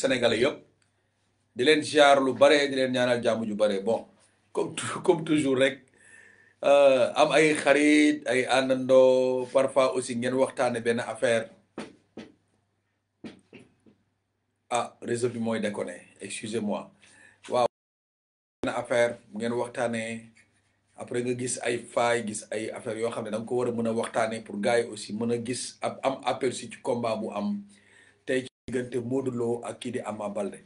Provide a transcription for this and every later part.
sénégalais yëpp di leen ziar lu bare di leen ñaanal jàmm ju bare bon comme comme toujours rek am ay xarit ay àndandoo parfois aussi ngeen waxtaane benn affaire ah réseau bi mooy déconné excusez-moi waaw benn affaire ngeen waxtaanee après nga gis ay faay gis ay affaire yoo xam ne da nga ko war a mën a waxtaanee pour gars yi aussi mën a gis ab am aperçu ci combat bu am tey ci diggante Modou Lo ak kii di Ama Baldé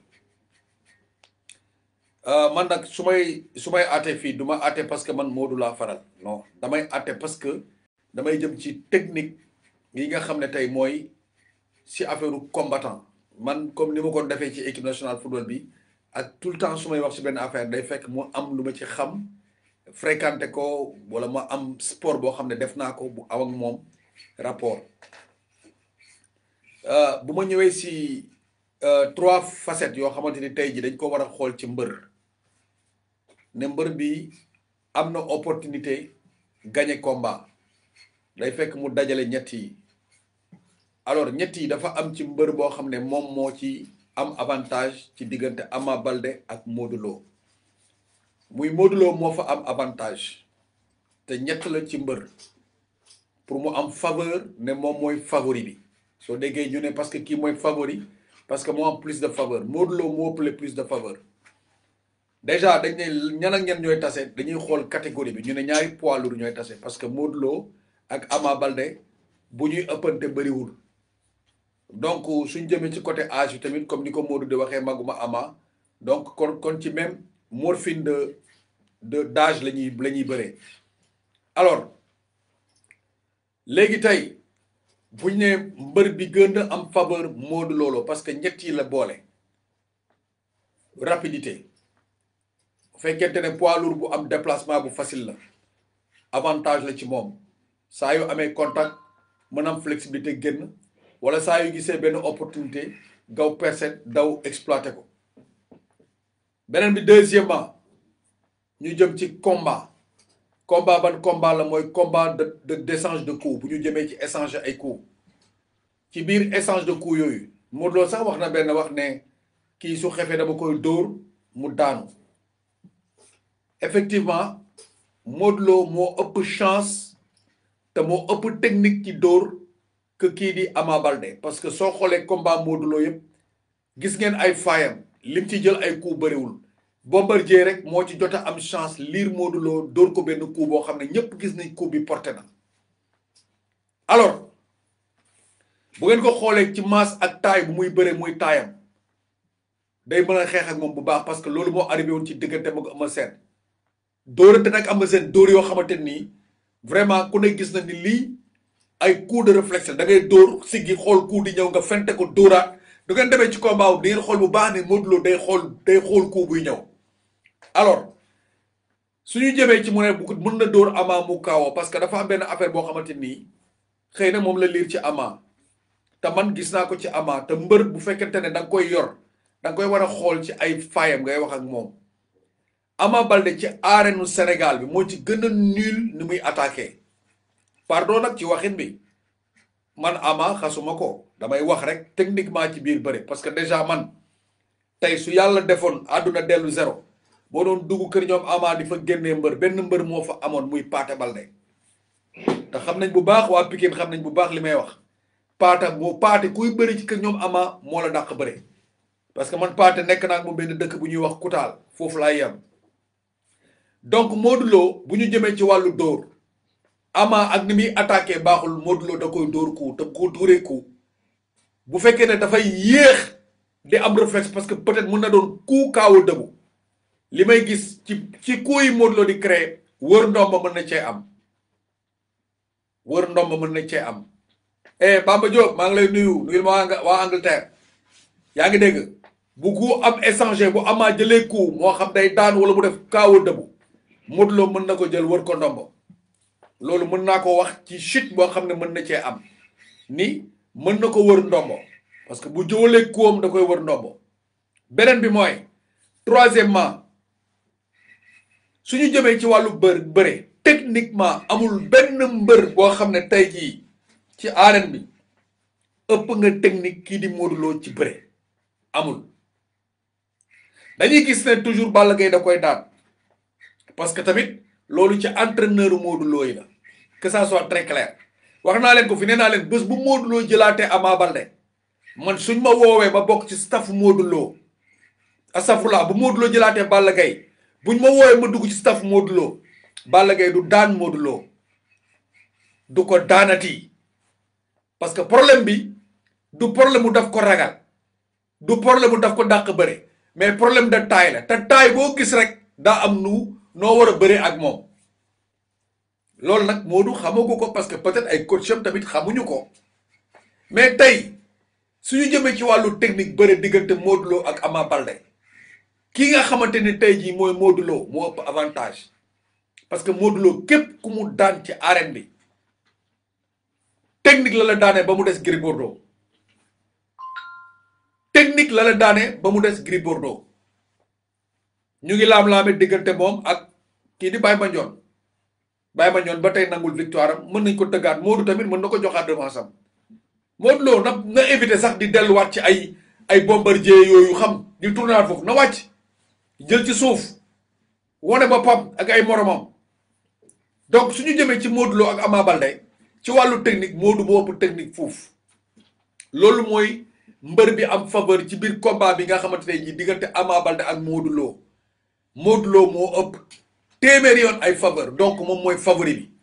man nag su may su may àtte fii du ma àtte parce que man Modou laa faral non damay àtte parce que damay jëm ci technique yi nga xam ne tey mooy si affaire combattant man comme ni ma ko defee ci équipe nationale football bi ak tout le temps su may wax si benn affaire day fekk mu am lu ma ci xam fréquenté ko wala ma am sport boo xam ne def naa ko bu aw ak moom rapport bu ma ñëwee si trois facettes yoo xamante ni tey ji dañ ko war a xool ci mbër ne mbër bi am na opportunité gagner combat day fekk mu dajale ñett yi alors ñett yi dafa am ci mbër boo xam ne moom moo ci am avantage ci diggante Ama Baldé ak Modou Lo muy Modou Lo moo fa am avantage te ñett la ci mbër pour mu am faveur ne moom mooy favori bi soo déggee ñu ne parce que kii mooy favori parce que moo am plus de faveur Modou Lo moo ëppale plus de faveur déjà dañ ne ñan ak ñan ñooy tase dañuy xool catégorie bi ñu ne ñaari poids lourd ñooy tase parce que Modou Lo ak Ama Baldé bu ñuy ëppante bëriwul donc suñ jëmee ci côté âge bi tamit comme ni ko Modou di waxee maguma Ama donc kon kon ci même morphine de de d'âge la ñuy la ñuy bëree alors léegi tey buñ ne mbër bi gën a am faveur Modou Lo parce que ñett yi la boole rapidité bu fekkente ne poids lourd bu am déplacement bu facile la avantage la ci moom saa yu amee contact mën am flexibilité génn wala saa yu gisee benn opportunité gaw percet daw exploité ko beneen bi deuxièmement ñu jëm ci combat combat ban combat la mooy combat de de d'échange de coups bu ñu jëmee ci échange ay coups ci biir échange de coups yooyu Modou Lo sax wax na benn wax ne kii su xefee dama koy dóor mu daanu effectivement Modou Lo moo ëpp chance te moo ëpp technique ci dóor que kii di Ama Baldé parce que soo xoolee combat Modou Lo yëpp gis ngeen ay faayam lim ci jël ay coups bëriwul Bombardier rek moo ci jot a am chance liir Modou Lo dóor ko benn coup boo xam ne ñëpp gis nañ coup bi porté na alors bu ngeen ko xoolee ci masse ak taille bu muy bëree muy taayam day mën a xeex ak moom bu baax parce que loolu moo arrivé woon ci diggante mag Eumeu Sène dóorante nag Eumeu Sène dóor yoo xamante nii vraiment ku ne gis na ni lii ay coup de réflexe da ngay dóor siggi xool coup di ñëw nga fente ko dóoraat du ngeen demee ci combat wu di ngeen xool bu baax ne Modou Lo day xool day xool coup buy ñëw alors suñu jëmee ci mu ne bu mën na dóor Ama mu kaawoo parce que dafa am benn affaire boo xamante nii xëy na moom la liir ci Ama te man gis naa ko ci Ama te mbër bu fekkente ne da nga koy yor da nga koy war a xool ci ay faayam ngay wax ak moom Ama Baldé ci arène Sénégal bi moo ci gën a nul ni muy attaqué pardon nag ci waxin bi man Ama xasuma ko damay wax rek techniquement ci biir bëri parce que déjà man tey su yàlla defoon àdduna dellu zéro boo doon dugg kër ñoom Ama di fa génnee mbër benn mbër moo fa amoon muy Paate Baldé te xam nañ bu baax waa Pikine xam nañ bu baax li may wax paata moo paate kuy bëri ci kër ñoom Ama moo la dàq bëri parce que man paate nekk naa moom benn dëkk bu ñuy wax Kutaal foofu laay yem donc Modou Lo bu ñu jëmee ci wàllu dóor Ama ak ni muy attaqué baaxul Modou Lo da koy dóor ku te ko dóoree ku bu fekkee ne dafay yéex di am réflexe parce que peut-être mën na doon ku kaawu dëbu li may gis ci ci ku yi Modou Lo di créer wër ndomba mën na cee am wër ndomba mën na cee am eh Bamba Diop maa ngi lay nuyu nuyul ma waa Angleterre yaa ngi dégg bu ku am échanger bu Ama jëlee ku moo xam day daan wala mu def kaawu dëbu Modou Lo mën na ko jël wër ko ndomba loolu mën naa ko wax ci chute boo xam ne mën na cee am ni mën na ko wër ndombo parce que bu jëwalee kuwam da koy wër ndombo beneen bi mooy troisièmement suñu jëmee ci wàllu bër bëre techniquement amul benn mbër boo xam ne tey jii ci arène bi ëpp nga technique kii di Modou Lo ci bëre amul dañuy gis ne toujours Balla Gaye da koy daan parce que tamit loolu ci entraîneur Modou Lo yi la que ça soit très clair wax naa leen ko fi nee naa leen bés bu Modou Lo jëlaatee Ama Baldé man suñ ma woowee ma bokk ci staff Modou Lo asafula bu Modou Lo jëlaatee Balla Gaye buñ ma woowee ma dugg ci staff Modou Lo Balla Gaye du daan Modou Lo du ko daanati parce que problème bi du problème mu daf ko ragal du problème mu daf ko dàq bëre mais problème de taille la te taille boo gis rek daa am nu noo war a bëre ak moom loolu nag Modou xamagu ko parce que peut-être ay coacham tamit xamuñu ko mais tey suñu jëmee ci wàllu technique bëre diggante Modou Lo ak Ama Baldé kii nga xamante ni tey jii mooy Modou Lo moo ëpp avantage parce que Modou Lo képp ku mu daan ci arène bi technique la la daanee ba mu des Gris Bordeaux technique la la daanee ba mu des Gris Bordeaux ñu ngi laam-laame diggante moom ak kii di Baye Mandione Baye Mandione ba tey nangul victoire am mën nañ ko tëggaat Modou tamit mën na ko joxaat revanche am Modou Lo na na éviter sax di delluwaat ci ay ay bombardier yooyu xam di tournaat foofu na wàcc jël ci suuf wane boppam ak ay moromam donc suñu jëmee ci Modou Lo ak Ama Baldé ci wàllu technique Modou moo ëpp technique foofu loolu mooy mbër bi am faveur ci biir combat bi nga xamante ne ji diggante Ama Baldé ak Modou Lo Modou Lo moo ëpp téeméeri yoon ay faveur donc moom mooy favori bi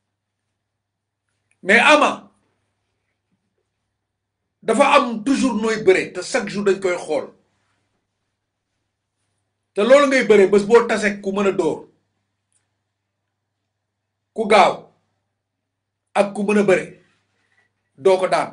mais Ama dafa am toujours nooy bëre te chaque jour dañ koy xool te loolu ngay bëre bés boo tase ku mën a dóor ku gaaw ak ku mën a bëre doo ko daan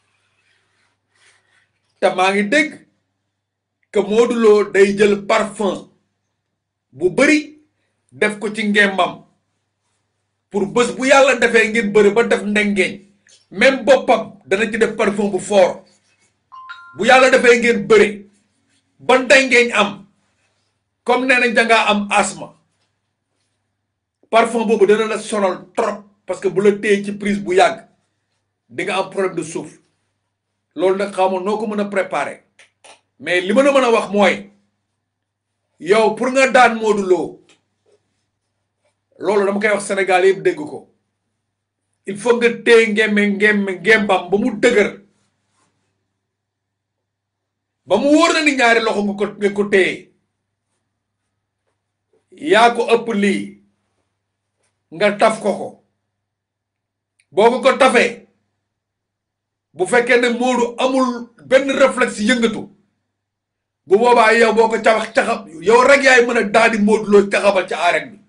te maa ngi dégg que Modou Lo day jël parfum bu bëri def ko ci ngembam pour bés bu yàlla defee ngeen bëri ba def ndengeeñ même boppam dana ci def parfum bu fort bu yàlla defee ngeen bëri ba ndengeeñ am comme nee nañ dangaa am asma parfum boobu dana la sonal trop parce que bu la téye ci prise bu yàgg di nga am problème de souffle loolu nag xamoon noo ko mën a préparer mais li ma la mën a wax mooy yow pour nga daan Modou Lo loolu dama koy wax Sénégal yëpp dégg ko il faut nga téye ngemme ngemme ngembam ba mu dëgër ba mu wóor na ni ñaari loxo nga ko nga ko téye yaa ko ëpp lii nga taf ko ko boo ko ko tafee bu fekkee ne Modou amul benn réflexe yëngatu bu boobaa yow boo ko caxax caxab yow rek yaay mën a daal di Modou Lo caxabal ca arène bi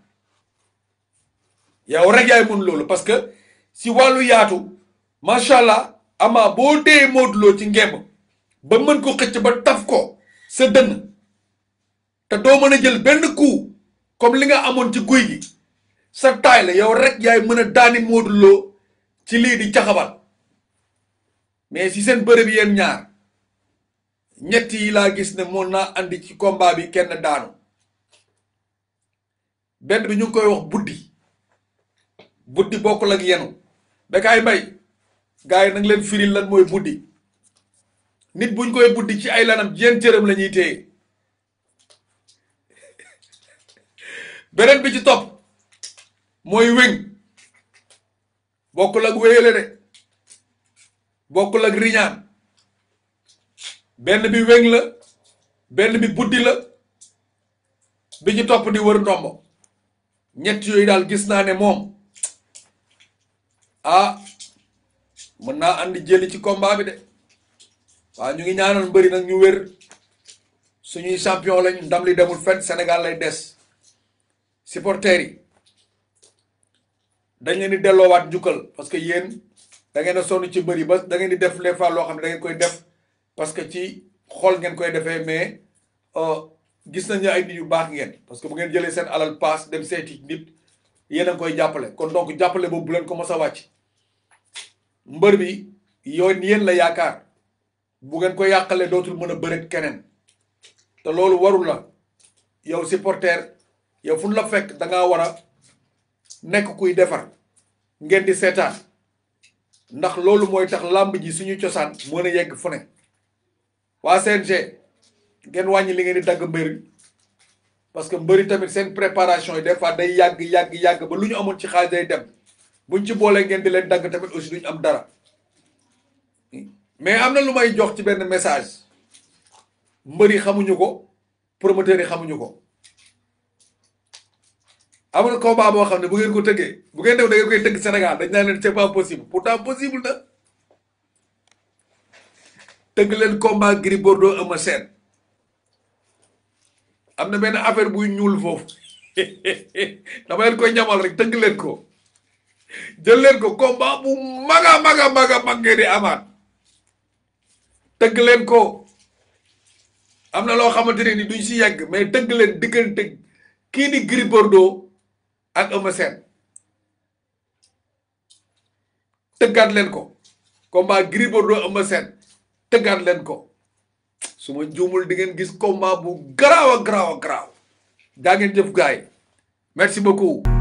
yow rek yaay mën loolu parce que si wàllu yaatu macha allah ama boo dee Modou Lo ci ngemb ba mën ko xëcc ba taf ko sa dënn te doo mën a jël benn coup comme li nga amoon ci guy gi sa taay la yow rek yaay mën a daani Modou Lo ci lii di caxabal mais si seen bërëb yéen ñaar ñett yi laa gis ne mën naa andi ci combat bi kenn daanu benn bi ñu ngi koy wax buddi buddi bokkul ak yenu Bécaye Mbaye gars yi nag leen firil lan mooy buddi nit buñ koy buddi ci ay lanam jéen cëram la ñuy téye beneen bi ci topp mooy wéng bokkul ak wéyale de bokkul ak riñaan benn bi wéng la benn bi buddi la bi ci topp di wër ndombo ñett yooyu daal gis naa ne moom ah mën naa andi jëli ci combat bi de waaw ñu ngi ñaanal mbëri nag ñu wér suñuy champion lañ ndam li demul fenn Sénégal lay des supporters yi dañ leen di delloowaat njukkal parce que yéen da ngeen a sonn ci mbëri ba da ngeen di def les fois loo xam ne da ngeen koy def parce que ci xool ngeen koy defee mais gis nañu ay nit yu baax ngeen parce que bu ngeen jëlee seen alal paas dem seeti nit yéen a ngi koy jàppale kon donc jàppale boobu bu leen ko mos a wàcc mbër bi yoon yéen la yaakaar bu ngeen ko yàqalee dootul mën a bëreet keneen te loolu warul la yow supporter yow fu la fekk da ngaa war a nekk kuy defar ngeen di seetaan ndax loolu mooy tax làmb ji suñu cosaan mën a yegg fu ne waa CNG ngeen wàññi li ngeen di dagg mbëri parce que mbëri tamit seen préparation yi des fois day yàgg yàgg yàgg ba lu ñu amoon ci xaalis day dem buñ ci boolee ngeen di leen dagg tamit aussi duñ am dara mais am na lu may jox ci benn message mbëri xamuñu ko promoteurs yi xamuñu ko amul combat boo xam ne bu ngeen ko tëggee bu ngeen def da ngeen koy tëgg Sénégal dañ naa leen c'est pas possible pourtant possible na tëgg leen combat Gris Bordeaux Eumeu Sène am na benn affaire buy ñuul foofu dama leen koy ñamal rek tëgg leen ko jël leen ko combat bu maga maga maga mag ngeen di amaat tëgg leen ko am na loo xamante ne ni duñ si yegg mais tëgg leen diggante kii di Gris Bordeaux ak Eumeu Sène tëggaat leen ko combat Gris Bordeaux Eumeu Sène tëggaat leen ko su ma juumul di ngeen gis combat bu garaaw a garaaw a garaaw daa ngeen jëf gaay merci beaucoup